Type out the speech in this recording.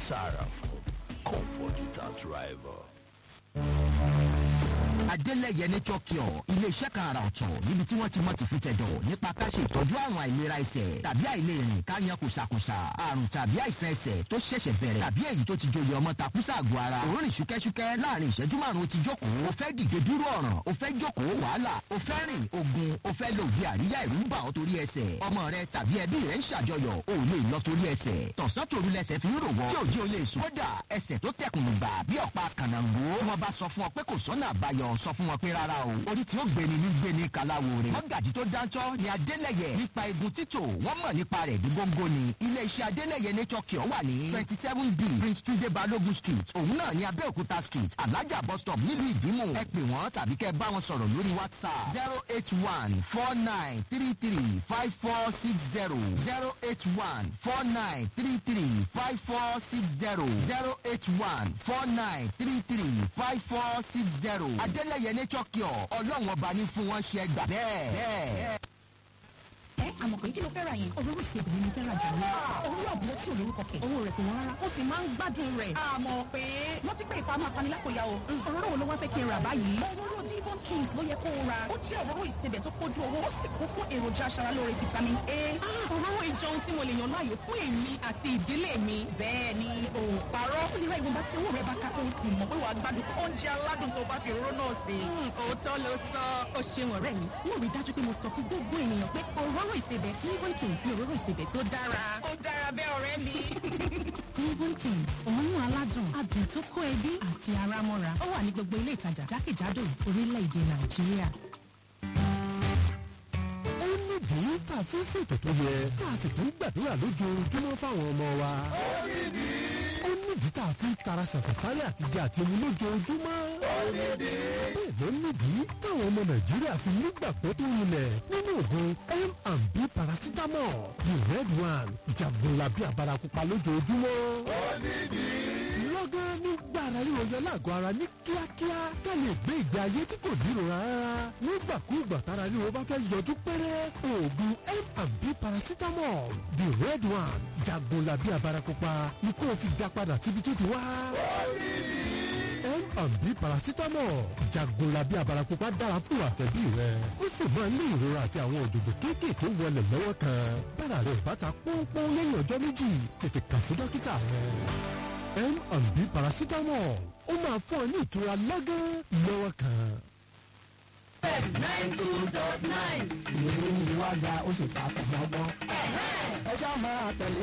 Sarafo, comfort without rival. Adélẹ̀yẹ Nature Cure ilé-iṣẹ́ kan àrà ọ̀tọ̀ níbi tí wọ́n ti mọ̀ ti fi tẹ̀dọ̀ nípa ká ṣe ìtọ́jú àrùn àìlera ẹsẹ̀ tàbí àìlèrìn ká yan kùsàkùsà àrùn tàbí àìsàn ẹsẹ̀ tó ṣẹ̀ṣẹ̀ bẹ̀rẹ̀ tàbí èyí tó ti joyè ọmọ takùsà àgọ́ ara òórùn ṣúkẹ́ṣúkẹ́ láàrin ìṣẹ́jú márùn-ún ti jókòó o fẹ́ dìde dúró ọ̀ràn o fẹ́ jókòó wàhálà o fẹ́ rìn ogun o fẹ́ lo òbí àríyá ìrú ń bà ọ́ torí ẹsẹ̀ ọmọ rẹ tàbí ẹbí rẹ ń ṣàjọyọ̀ o ò lè lọ torí ẹsẹ̀ tọ̀sán tòru lẹsẹ̀ fi ń rò wọ́ tí òjì o lè sùn kódà ẹsẹ̀ tó tẹkùn gbà bí ọ̀pá kànáńgó tí wọ́n bá sọ fún ọ pé kò sọ́nà àbáyọ sọ fún wọn pé rárá o orí tí ó gbéni ní gbéni kàláwo rè mọ́gàjì tó dáńtọ́ ni adélẹ̀yẹ nípa egun títò wọ́n mọ̀ nípa rẹ̀ ní góńgó ni ilé-iṣẹ́ adélẹ̀yẹ nature cure wà ní twenty seven b prince tunde balogun street òun náà ní abẹ́òkúta street alájà bus stop nílùú ìdímù ẹ pè wọ́n tàbí kẹ́ bá wọn sọ̀rọ̀ lórí whatsapp zero eight one four nine three three five four six zero zero eight one four nine three three five four six zero zero eight one four nine three three five four six zero adélẹ̀yẹ nature cure ọlọ́run ọba ní fún wọn ṣe gbà bẹ́ẹ̀. ẹ àmọ̀ pé kí ló fẹ́ ra yẹn. òróró ìsebì ni mo fẹ́ ra jà ní. òróró àbúrò tí ò lórúkọ kẹ̀. owó rẹ̀ kò wọ́n rárá. ó sì máa ń gbádùn rẹ̀. àmọ̀ pé wọ́n ti pè ìfamọ́ afanilákòyà o. òróró wo ló wá fẹ́ kí n rà báyìí. òróró divon kings ló yẹ kó o ra. ó jẹ́ òróró ìsebẹ̀ tó kójú owó. ó sì kún fún èròjà aṣaralóore vitamin a. òróró ìjọun tí mo lè yàn láàyò fún èmi àti ìdílé mi. bẹ́ẹ̀ ni o parọ́. ó lè ra ìwọ̀nba tí owó rẹ̀ bá ká kó o sì mọ̀ pé wàá gbádùn oúnjẹ aládùn tó bá fi òróró náà sè. òótọ́ ló sọ. ó ṣeun ọ̀rẹ́ mi. mo rí dájú pé mo sọ fún gbogbo ènìyàn pé òróró ìsebẹ̀ divon kings ni òróró ìsebẹ̀ tó dára. ó dára bẹ́ẹ̀ ọ̀rẹ́ mi. divon kings òórùn aládùn adùn tó kó ẹbí àti ara mọ́ra. ó wà ní gbogbo ilé ìtajà jákèjádò orílẹ̀-èdè nàìjíríà. ó nídìí tá a fi ń ṣètò tó yẹ tá a sì tún gbàdúrà lójoojúmọ́ fáwọn ọmọ wa. ó nídìí tá a fi ń tara ṣàṣàṣárẹ́ àtijọ́ àti omi lójoojúmọ́. bẹ́ẹ̀ ló nídìí táwọn ọmọ nàìjíríà fi nígbàgbọ́ tó rinlẹ̀ nínú oògùn m&b paracetamol the red one ìjàgbọ́nla bí abarakupa lójoojúmọ́. lọ́gán nígbà ara ríro yọ lágọ̀ọ́ ara ní kíákíá ká lè gbé ìgbé ayé tí kò nírora rárá nígbàkúùgbà tára ríro bá fẹ́ yọjú pẹ́rẹ́ oògùn m&b paracetamol the red one jagunla bí abarakupa ni kó o fi dá padà síbi tó ti wá. M&B paracetamol jagunla bí abarakupa dára fún àtẹ̀bí rẹ ó sì máa ń ní ìrora àti àwọn òdòdó kéékèèké wọlé lọ́wọ́ kan bára rẹ̀ bá ta pọ́npọ́n lẹ́yìn ọjọ́ méjì tètè kàn sí dókítà rẹ. M&B paracetamol ó máa fún ọ ní ìtura lọ́gán lọ́wọ́ kan. nine two dot nine. ìròyìn ìwádà ó sì ta kò gbọ́gbọ́n. ẹ ṣáà máa tẹ̀lé